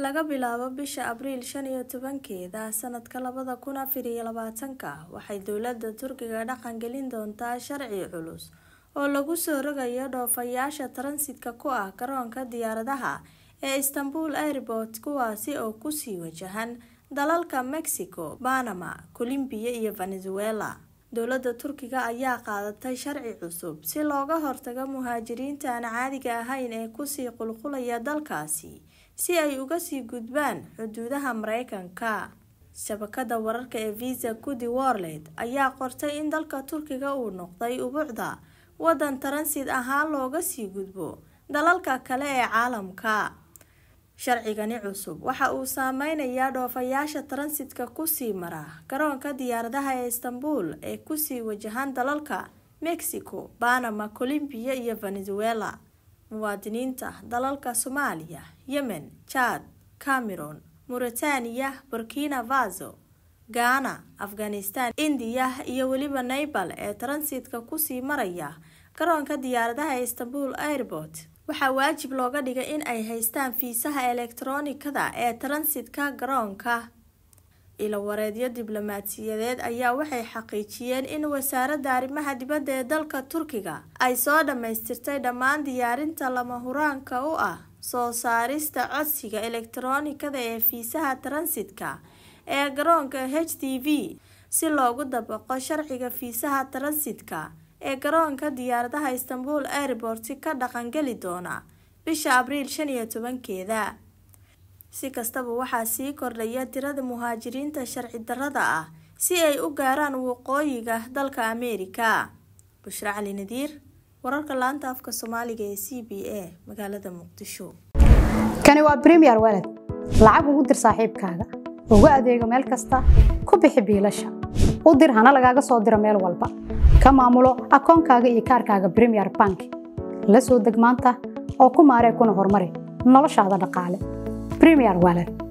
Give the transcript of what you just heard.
laga bilaabo bisha abriil shan iyo tobankeeda sanadka labada kun afar iyo labaatanka waxay dowladda turkiga dhaqan gelin doontaa sharci culus oo lagu soo rogayo dhoofayaasha taransitka ku ah garoonka diyaaradaha ee istanbul airport kuwaasi oo kusii wajahan dalalka mexico panama colombiya iyo venezuela dowladda turkiga ayaa qaadatay sharci cusub si looga hortago muhaajiriinta aan caadiga ahayn ee kusii qulqulaya dalkaasi si ay uga sii gudbaan xuduudaha mareykanka shabakada wararka ee visa gudi worled ayaa qortay in dalka turkiga uu noqday ubuucda wadan taransid ahaan looga sii gudbo dalalka kale ee caalamka sharcigani cusub waxa uu saameynayaa dhoofayaasha taransitka kusii mara garoonka diyaaradaha ee istanbul ee kusii wajahan dalalka mexico panama colombiya iyo venezuela muwaadiniinta dalalka soomaaliya yemen jad cameron mauritania burkina faso ghana afghanistan indiya iyo weliba naybal ee taransitka kusii maraya garoonka diyaaradaha ee istanbul airport waxaa waajib looga dhigay in ay haystaan fiisaha elektaroonikada ee taransitka garoonka ilawareedyo diblomaasiyadeed ayaa waxay xaqiijiyeen in wasaaradda arrimaha dibadda ee dalka turkiga ay soo dhammaystirtay dhammaan diyaarinta lama huraanka u ah soo saarista codsiga elektaroonikada ee fiisaha taransitka ee garoonka h t v si loogu dabaqo sharciga fiisaha taransitka ee garoonka diyaaradaha istanbul airport ka dhaqangeli doona bisha abriil shan iyo tobankeeda si kastaba waxaa sii kordhaya tirada muhaajiriinta sharci darrada ah si ay u gaaraan waqooyiga dalka ameerika bushra cali nadiir wararka laanta afka soomaaliga ee c b a magaalada muqdisho kani waa bremiyer waled lacag ugu dir saaxiibkaaga ugu adeego meel kasta ku bixi biilasha u dir hana lagaaga soo diro meel walba ka maamulo akoonkaaga iyo kaarkaaga bremiyer bank la soo deg maanta oo ku maaree kuna horumari noloshaada dhaqaale bremiyer waled